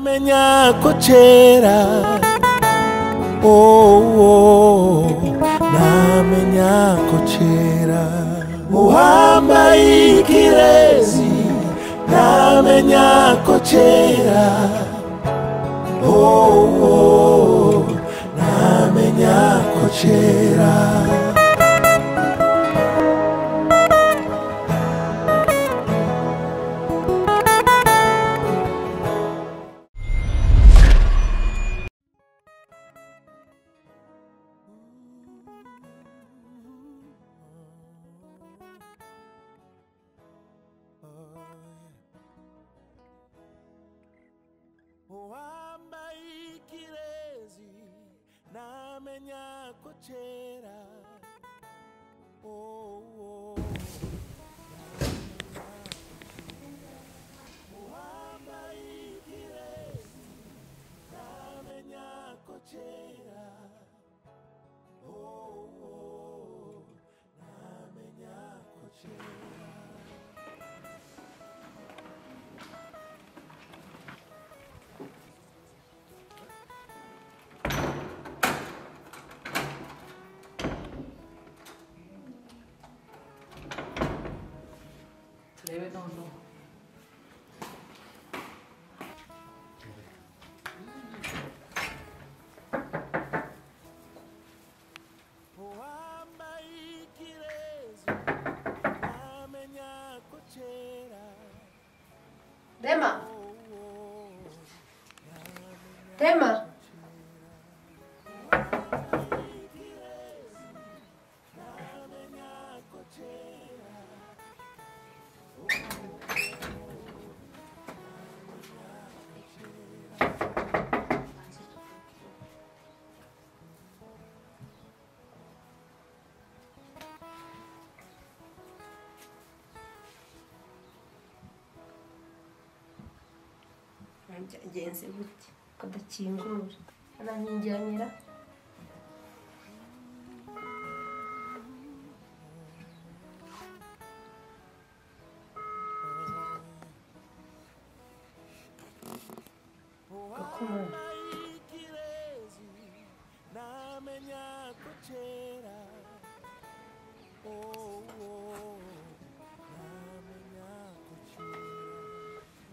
Menya ko kera oh, oh, namenya ko kera uhambaye ikirezi namenya ko kera oh, oh, namenya ko kera uwambaye ikirezi namenya ko kera oh, oh. uwambaye ikirezi namenya ko kera oh, oh. namenya ko kera Leave it on low. uwambaye ikirezi namenya ko kera Rema. Rema. byagenze gute kadakingura arankingiranira gakomora ikirezi namenya ko kera oh, oh, namenya ko kera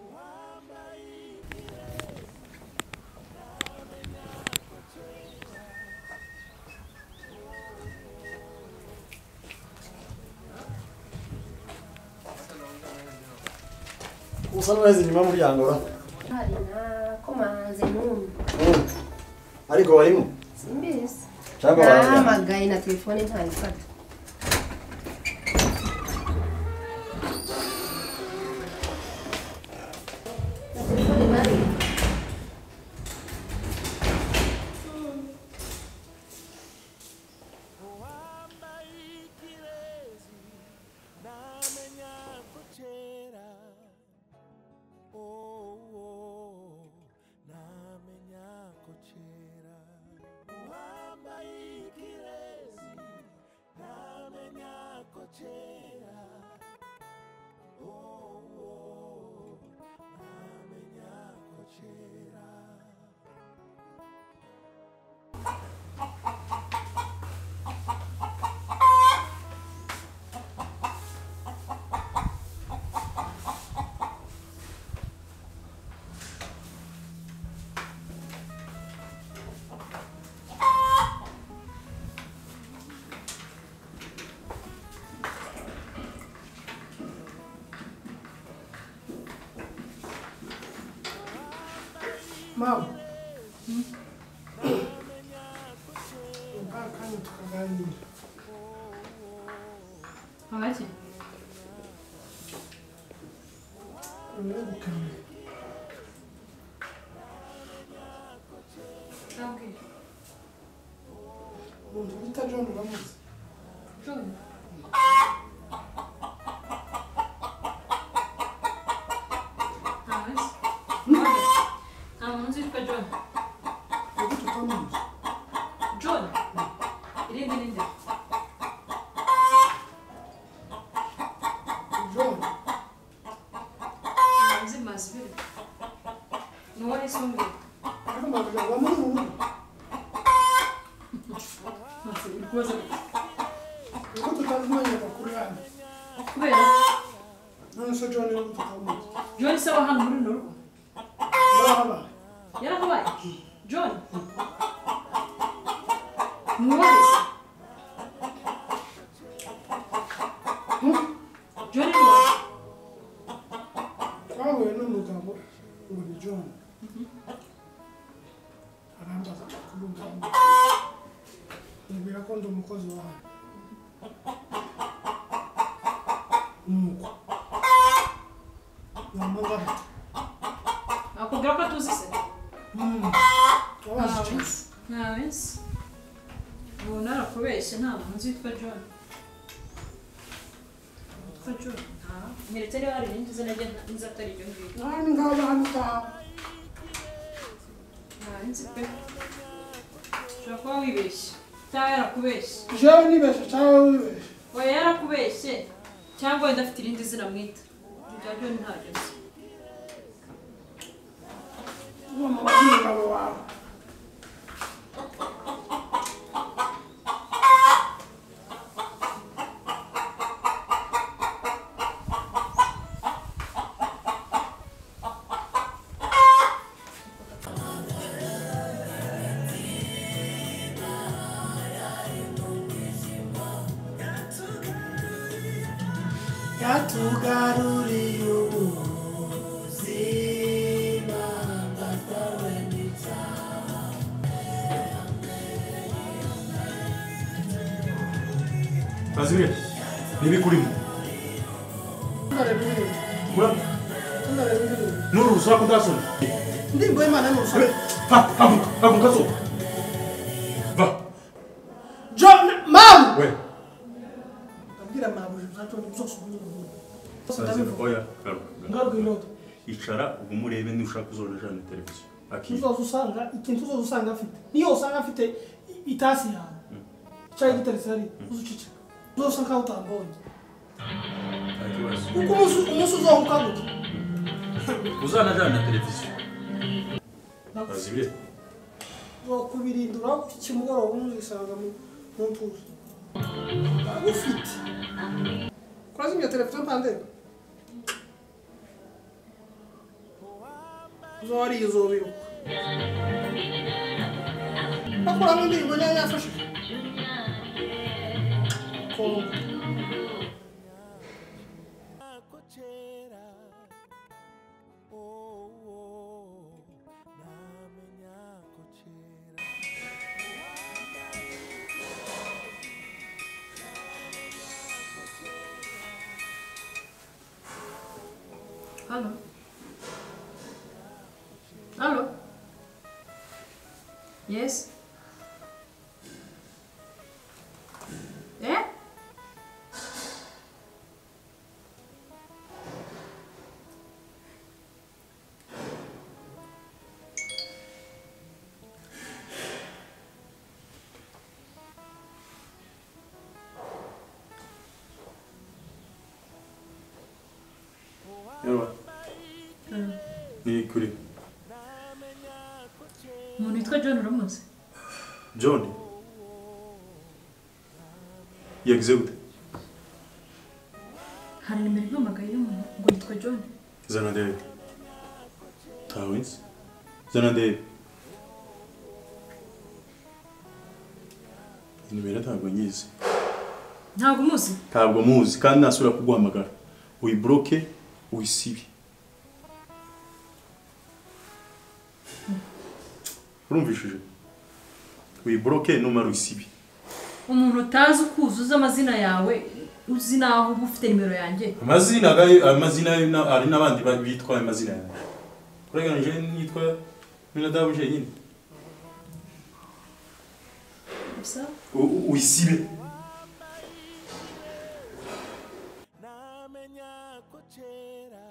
uwambaye ikirezi namenya ko kera usa n'uweze inyuma y'umuryango ura hari nakomanze n'umwe ariko warimo simbizi cyangwa warimo nahamagaye na telefone ntayifata Na telefone bari- uwambaye ikirezi namenya ko kera oh, oh, namenya ko kera uwambaye ikirezi namenya ko kera oh, oh, namenya ko kera mama kandi tukaganira Abaki? urabukana Nabwira. umuntu bita john uramuzi John. Ntamuzi? Nta muntu uzi witwa John. ariko tutamuzi John? Irindi ninde? john Ntamuzi mazibiri. Ni ntiwahesumbire akambavuga ngo amuri mu rugo uri kubaza gute? kuko tutazimenya amakuru yanyu kubera none se john nubwo tutamuzi john se wa hano muri runo rugo yaba yarakubaye john ntiwahesu john ntiwahesu twahuye n'umugabo ngo ni john arambaza amakuru ngamba mubwira ko ndi umukozi wawe nuko namagara akubwira ko tuzi se wabaze icyo nta minsi umuntu arakubeshya nta muntu witwa john witwa john nta nyeretse niba hari irindi zina rye nta- nzi atari iryo ngiryo nani ngaho bahano utaha nta minsi pe ushobora kuba wibeshye cyangwa yarakubeshye jewe nibeshye cyangwa wibeshye oya yarakubeshye cyangwa wenda afite irindi zina mwita irya john ntaryo se ugomba kubwira umugabo wawe yatugaruriye ubuzima datawe n'ica Bazimira, nibi kurimo. Ura, nuru usura kudasoma. ndirimbo y'imana n'urusoro Va, haguruka, haguruka soma. Va, john mamu we. abwira mabuja uzatoni byose ubunyubunyubu Sazira, oya, garuka, garuka. ngaruka inyota icara ubu murebe ntushaka uzorojana na televiziyo akira uzoza usanga ikintu uzoza usanga afite niyo usanga afite i- itasi yawe cyangwa igiteretse hariya uzuceceka uzoza usanga aho utambonye nta kibazo kuko umunsi umunsi uzoha ukaguka uzanajana na televiziyo azibire kubirindura ikimugoroba umuzisanga mu ntuza ufite kurazimya televiziyo mpandega uzawariye uzobiruka bakuramo indirimbo niyo yafashije kongo ako kera oh, oh, namenya ko kera Hallo? Hallo? Yes? Eh? yarwa ni kuri umuntu witwa john uramuzi john yagize gute hari nimero impamagaye y'umuntu ngo yitwa john zana ndebe ntawe nzi zana ndebe nimero ntabwo nyizi ntabwo umuzi ntabwo muzi kandi nasubira kuguhamagara uyiboroke uyisibe urumvishije uyiboroke numara uyisibe umuntu utazi ukuzuza amazina yawe uzi n'aho uba ufite nimero yanjye amazina gayo amazina yo na- hari n'abandi ba- bitwa ayo mazina yanjye kureganije nitwa minadamu jenyine gusa U- u- uyisibe namenya ko kera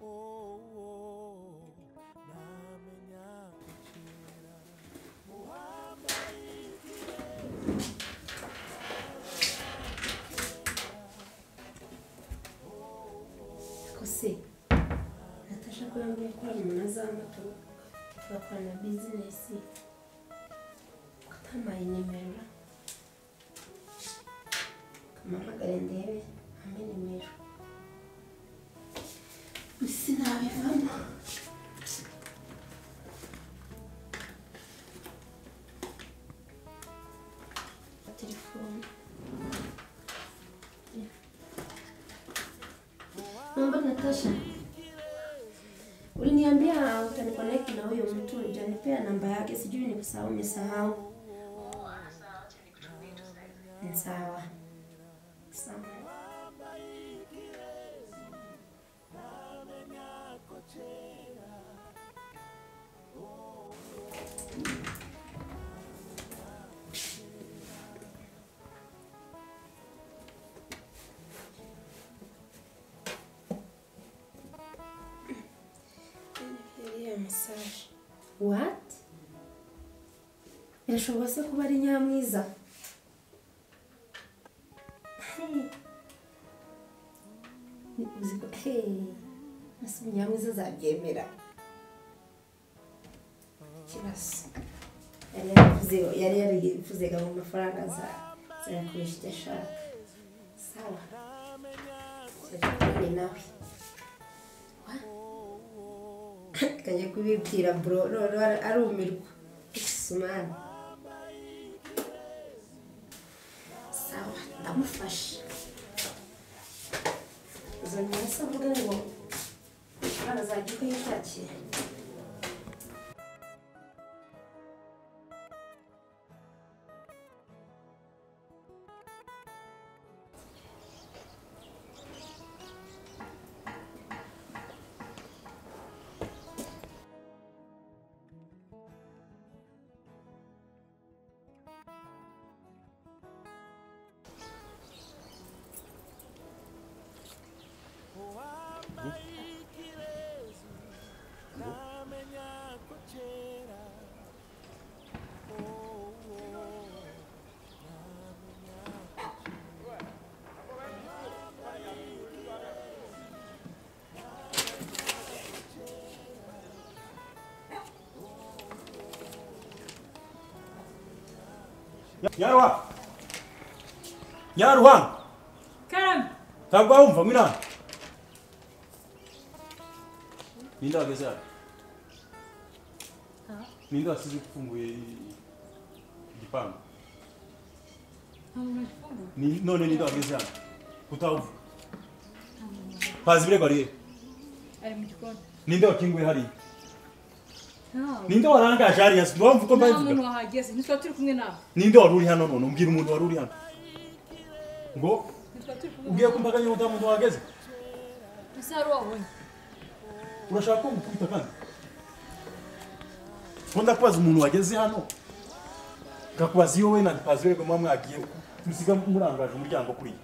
oh, oh, namenya ko kera ko se natasha kurambwira ko hari umuntu azamata tugakorana bizinesi ukatampaye nimero kamuhamagare ndebe ampe nimero sinabivamo telefone Naomba Natasha, uliniambia utanikonek na huyo mtu, ujanipea namba yake, sijui nikusahau, nimesahau. Ni Sawa sawa. What? Birashobora se kuba ari Nyamwiza? Uziko, hey, ese Nyamwiza azabyemera? Ikibazo. Yari yaravuze, yari yarivuzaga mu mafaranga za zayakoresha icyo ashaka. Sawa. Tuzavugana nawe. kajya kubibwira bro noneho ara- arumirwa isumani sawa ndamufasha uzongera se avuga ngo abana zajya uko yishakiye nyaruha nyaruha karame ntabwo wumva mwina ninde wageze hano ninde wasize ufunguye igipangu Ni- none ninde wageze hano utavuga pazi ibirego ariye ari mu gikoni ninde wakinguye hariya ntawe ninde warangaje hariya si mpamvu ko nta mbabivuga muntu wahageze ntitwa turi kumwe nawe ninde wari uri hano none umbwira umuntu wari uri hano ngo ntitwa turi kumwe ubwiye ko mbaga nyuma muntu wahageze nawe ese hari uwo wabonye urashaka ko ngukubita kandi ko ndakubaza umuntu wageze hano ngakubaza iyo we na ndipazi wego muba mwagiye musiga murangaje umuryango kuriya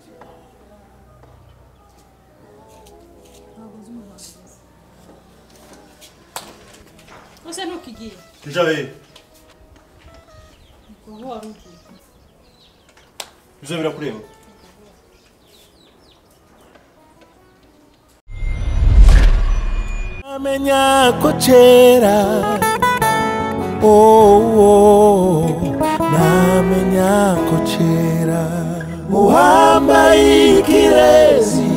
ntabwo uzi umuntu wahageze ese ntukigiye jabe ni wowe wari ugiye ibyo birakureba amenya ko kera oh, namenya ko kera uwambaye ikirezi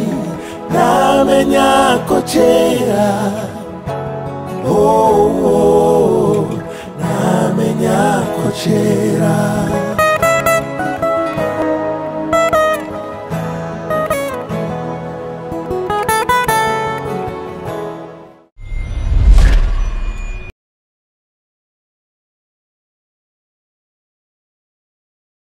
namenya ko kera oh, namenya ko kera